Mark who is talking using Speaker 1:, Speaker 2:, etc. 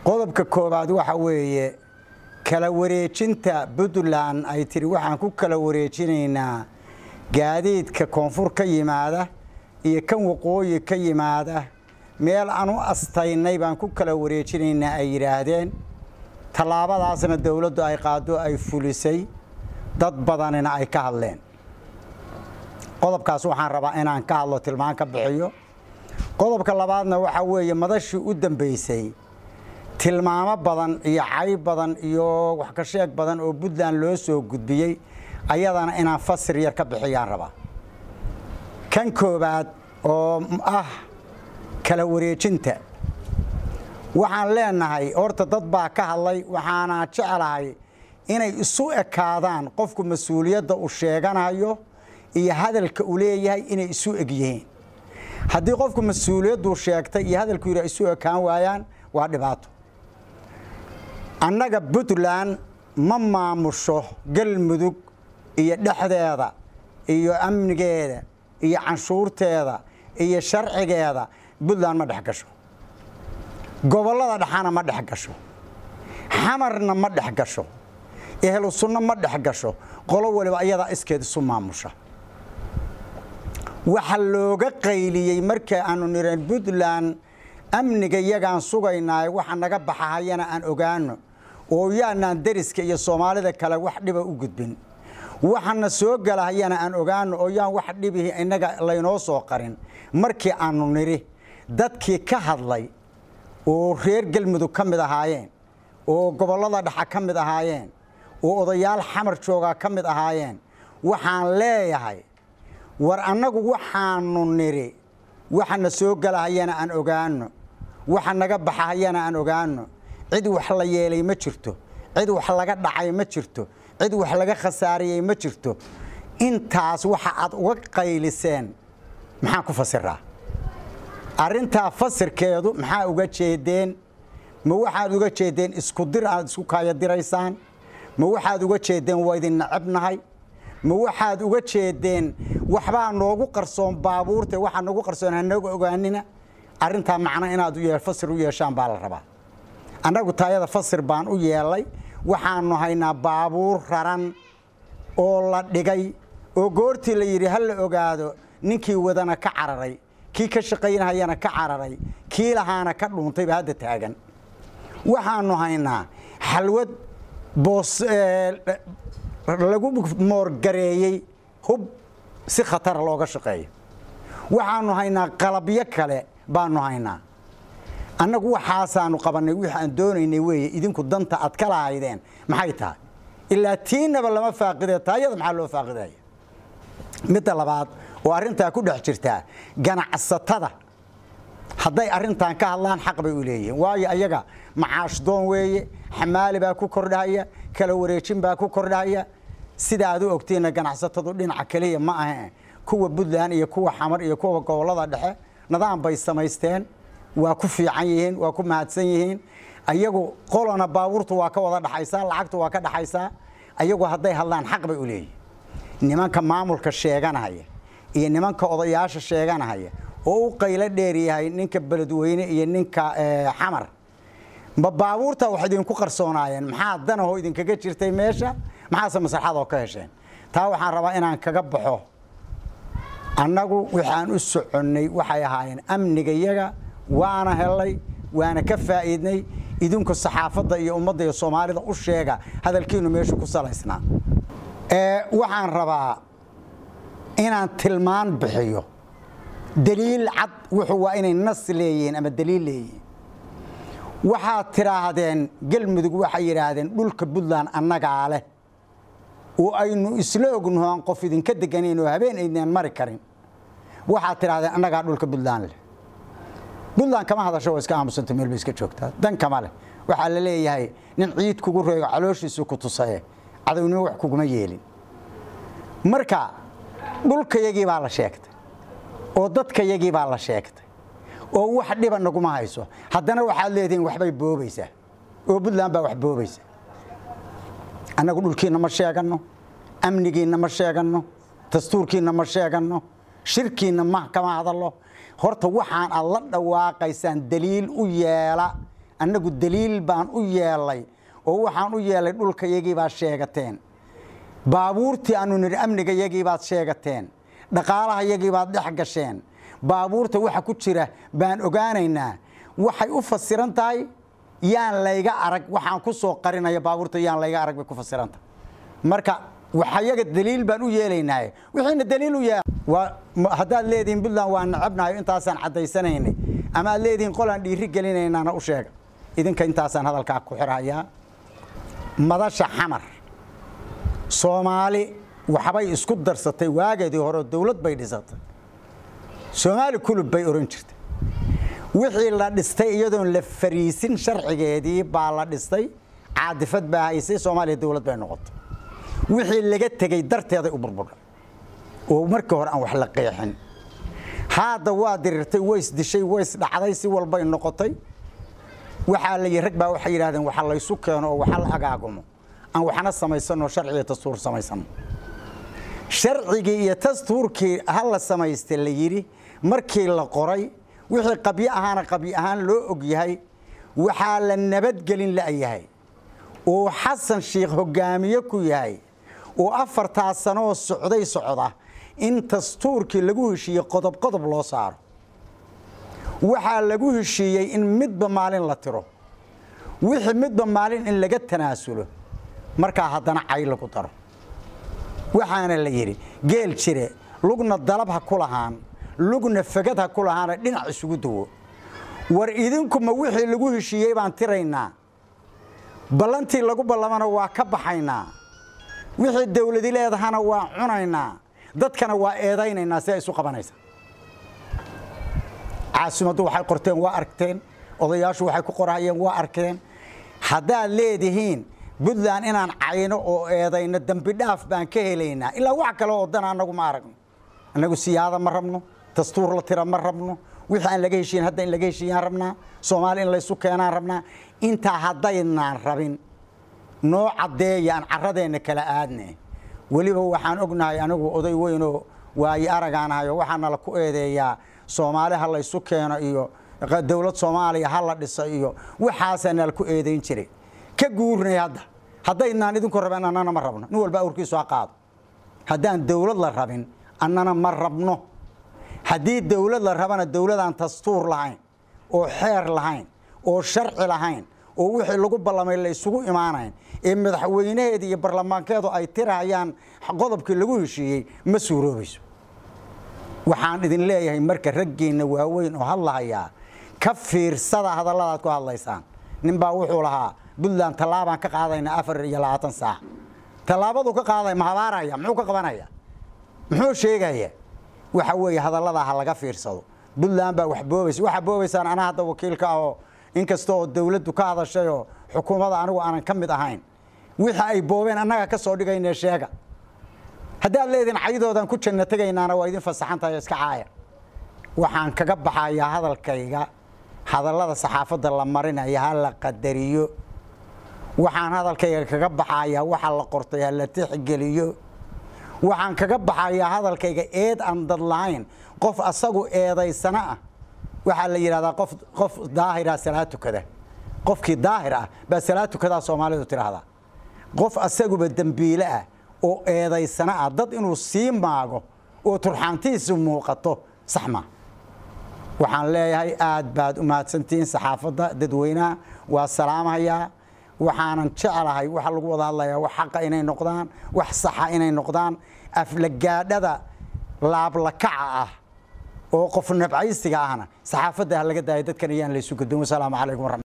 Speaker 1: qodobka koowaad waxa weeye kala wareejinta puntland ay tiri waxaan ku kala wareejinaynaa gaadiidka koonfur ka yimaada iyo kan waqooyi ka yimaada meel aan u astaynay baan ku kala wareejinaynaa ay yidhaahdeen tallaabadaasna dowladdu ay qaado ay fulisay dad badanina ay ka hadleen qodobkaas waxaan rabaa inaan ka hadlo tilmaan ka bixiyo qodobka labaadna waxaa weeye madashii u dambaysay tilmaamo badan iyo cayb badan iyo wax ka sheeg badan oo puntland loo soo gudbiyey ayadana inaan fasir yar ka bixiyaan rabaa kan koowaad oo ah kala wareejinta waxaan leenahay horta dad baa ka hadlay waxaana jeclahay inay isu ekaadaan qofku mas-uuliyadda uu sheeganayo iyo hadalka uu leeyahay inay isu eg yihiin haddii qofku mas-uuliyadduu sheegtay iyo hadalku yidhi isu ekaan waayaan waa dhibaato annaga puntland ma maamusho galmudug iyo dhexdeeda iyo amnigeeda iyo canshuurteeda iyo sharcigeeda puntland ma dhex gasho gobollada dhexana ma dhex gasho xamarna ma dhex gasho ehlu sunno ma dhex gasho qolo waliba ayadaa iskeed isu maamusha waxa looga qayliyey marka aanu nireen puntland amniga iyagaan sugaynaaye waxa naga baxahayana aan ogaano oo yaanaan deriska iyo soomaalida kale wax dhiba u gudbin waxana soo galahayana aan ogaano oo yaan wax dhibihi innaga laynoo soo qarin markii aanu nidhi dadkii ka hadlay oo reer galmudug ka mid ahaayeen oo gobollada dhexa ka mid ahaayeen oo odayaal xamar joogaa ka mid ahaayeen waxaan leeyahay war annagu waxaanu nidhi waxana soo galahayana aan ogaano waxa naga baxahayana aan ogaano cid wax la yeelay ma jirto cid wax laga dhacay ma jirto cid wax laga khasaariyey ma jirto intaas waxa aad uga qayliseen maxaan ku fasiraa arrintaa fasirkeedu maxaa uga jeedeen ma waxaad uga jeedeen isku dir aad isku kaayadiraysaan ma waxaad uga jeedeen waa idin nacabnahay ma waxaad uga jeedeen waxbaa noogu qarsoon baabuurta waxaa noogu qarsoon hanaga ogaanina arrintaa macno inaad fasir u yeeshaan baa la rabaa annagu taayada fasir baan u yeelay waxaanu haynaa baabuur raran oo la dhigay oo goortii la yidhi ha la ogaado ninkii wadana ka cararay kii ka shaqaynahayana ka cararay kii lahaana ka dhuuntayba hadda taagan waxaanu haynaa xalwad boos lagu moorgareeyey hub si khatara looga shaqeeyo waxaanu haynaa qalabyo kale baanu haynaa annagu waxaasaanu qabannay wixii aan doonaynay weeye idinku danta aad ka lahaydeen maxay tahay ilaa tiinaba lama faaqidee taayada maxaa loo faaqidaya midda labaad oo arrintaa ku dhex jirtaa ganacsatada hadday arrintan ka hadlaan xaq bay u leeyihiin waayo ayaga macaash doon weeye xamaali baa ku kordhahaya kala wareejin baa ku kordhahaya sida aad u ogtiinna ganacsatadu dhinaca keliya ma ahe kuwa puntland iyo kuwa xamar iyo kuwa gobollada dhexe nidaam bay samaysteen waa ku fiican yihiin waa ku mahadsan yihiin ayagu qolona baabuurtu waa ka wada dhaxaysaa lacagtu waa ka dhaxaysaa ayagu hadday hadlaan xaq bay u leeyihin nimanka maamulka sheeganahaya iyo nimanka odayaasha sheeganahaya oo u qaylo dheer yahay ninka beledweyne iyo ninka xamar ma baabuurta wax idinku qarsoonaayeen maxaa danahoo idinkaga jirtay meesha maxaase maslaxadoo ka hesheen taa waxaan rabaa inaan kaga baxo annagu waxaan u soconnay waxay ahaayeen amniga yaga waana helay waana ka faa'iidnay idinku saxaafadda iyo ummadda iyo soomaalida u sheega hadalkiinu meeshu ku salaysnaa waxaan rabaa inaan tilmaan bixiyo daliil cad wuxuu waa inay nas leeyihiin ama daliil leeyihiin waxaad tidhaahdeen galmudug waxay yidhaahdeen dhulka puntland annagaa leh oo aynu isla ognaho aan qof idinka deganayn oo habeen aydnaan mari karin waxaad tidhahdeen annagaa dhulka puntland leh puntland kama hadasho oo iska aamusanta meel bay iska joogtaa dan kama leh waxaa la leeyahay nin ciid kugu reego calooshiisu ku tusaye cadownimo wax kuguma yeelin marka dhulkayagii baa la sheegtay oo dadkayagii baa la sheegtay oo wax dhiba naguma hayso haddana waxaad leedihiin waxbay boobaysaa oo puntland baa wax boobaysa annagu dhulkiinna ma sheeganno amnigiinna ma sheeganno dastuurkiinna ma sheeganno shirkiinna ma kama hadallo horta waxaan aad la dhawaaqaysaan daliil u yeela annagu daliil baan u yeelay oo waxaan u yeelay dhulka yagii baad sheegateen baabuurtii aanu nidhi amniga yagii baad sheegateen dhaqaalaha yagii baad dhex gasheen baabuurta waxa ku jira baan ogaanaynaa waxay u fasiran tahay yaan layga arag waxaan ku soo qarinaya baabuurta yaan layga arag bay ku fasiran tahay marka waxayaga daliil baan u yeelaynaaye wixiina daliil u yee haddaad leedihiin puntland waa nacabnahayo intaasaan caddaysanaynay ama aad leedihiin qolaan dhiiri gelinaynaana u sheega idinka intaasaan hadalkaa ku xirhayaa madasha xamar soomaali waxbay isku darsatay waageedii hore dowlad bay dhisatay soomaali kulub bay oran jirtay wixii la dhistay iyadoon la fariisin sharcigeedii baa la dhistay caadifad baa haysay soomaaliya dowlad bay noqotay wixii laga tegey darteeday u burburdhay oo markii hore aan wax la qeexin haadda waa dirirtay ways dishay ways dhacday si walbay noqotay waxaa la rag baa waxay yidhahdeen waxa laysu keeno oo waxa la agaagumo aan waxna samaysano sharciga dastuur samaysano sharcigii iyo dastuurkii ha la samaysta la yidhi markii la qoray wixii qabyo ahaana qabyo ahaan loo og yahay waxaa la nabadgelin la'yahay oo xasan sheikh hogaamiye ku yahay oo afartaa sanooo socday socda in dastuurkii lagu heshiiyey qodob qodob loo saaro waxaa lagu heshiiyey in midba maalin la tiro wixii midba maalin in laga tanaasulo markaa haddana cay lagu daro waxaana la yidhi geel jire lugna dalab ha ku lahaan lugna fagad ha ku lahaana dhinac isugu duwo war idinkuma wixii lagu heshiiyey baan tiraynaa ballantii lagu ballamana waa ka baxaynaa wixii dawladi leedahana waa cunaynaa dadkana waa eedaynaynaa si ay isu qabanaysa caasimaddu waxay qorteen waa arkteen odayaashu waxay ku qorahayeen waa arkeen haddaad leedihiin puntland inaan cayno oo eedayno dembi dhaaf baan ka helaynaa ilaa wax kale oo dan annagu ma aragno annagu siyaada ma rabno dastuur la tira ma rabno wixii aan laga heshiin hadda in laga heshiiyaan rabnaa soomaali in laysu keenaan rabnaa intaa haddaynaan rabin noo caddeeya aan carradeenna kala aadne weliba waxaan ognahay anigu oday weynoo waayo aragaanahayo waxaana la ku eedeeyaa soomaali ha laysu keeno iyo dowlad soomaaliya ha la dhiso iyo waxaasaana la ku eedayn jiray ka guurnay hadda haddaynaan idinku rabin annana ma rabno nin walba awrkiisu ha qaado haddaan dowlad la rabin annana ma rabno haddii dowlad la rabana dowladaan dastuur lahayn oo xeer lahayn oo sharci lahayn oo wixii lagu ballamay la isugu imaanayn ee madaxweynaheeda iyo barlamaankeedu ay tirahayaan qodobkii lagu heshiiyey ma suuroobayso waxaan idin leeyahay marka raggiinna waaweyn oo hadlahayaa ka fiirsada hadalladaad ku hadlaysaan ninbaa wuxuu lahaa puntland tallaabaan ka qaadayna afar iyo labaatan saac tallaabadu ka qaaday ma habaaraya muxuu ka qabanaya muxuu sheegaya waxa weeye hadalladaa ha laga fiirsado puntland baa wax boobaysa waxaa boobaysaan anaa hadda wakiilka ahoo inkasta oo dawladdu ka hadashayoo xukuumadda anigu aanan ka mid ahayn wixii ay boobeen annaga ka soo dhigaynee sheega haddaad leediin caydoodan ku janno tegaynaana waa idin fasaxantahay iska caaya waxaan kaga baxayaa hadalkayga hadallada saxaafadda la marinaya ha la qadariyo waxaan hadalkayga kaga baxayaa waxa la qortay ha la tixgeliyo waxaan kaga baxayaa hadalkayga eed aan dad lahayn qof asagu eedaysana ah waxaa la yidhahdaa qof qof daahira salaad tukada qofkii daahir ah baa salaad tukadaa soomaalidu tidhaahdaa qof asaguba dembiile ah oo eedaysana ah dad inuu sii maago oo turxaantiisu muuqato sax maa waxaan leeyahay aad baad u mahadsantihiin saxaafadda dadweynaha waa salaamahayaa waxaanan jeclahay waxa lagu wada hadlayaa wax xaqa inay noqdaan wax saxa inay noqdaan aflagaadhada laablakaca ah oo qof nabcaysiga ahna saxaafadda ha laga daaya dadkan iyaan laysu gudon wasalaamu calaykum waraxmat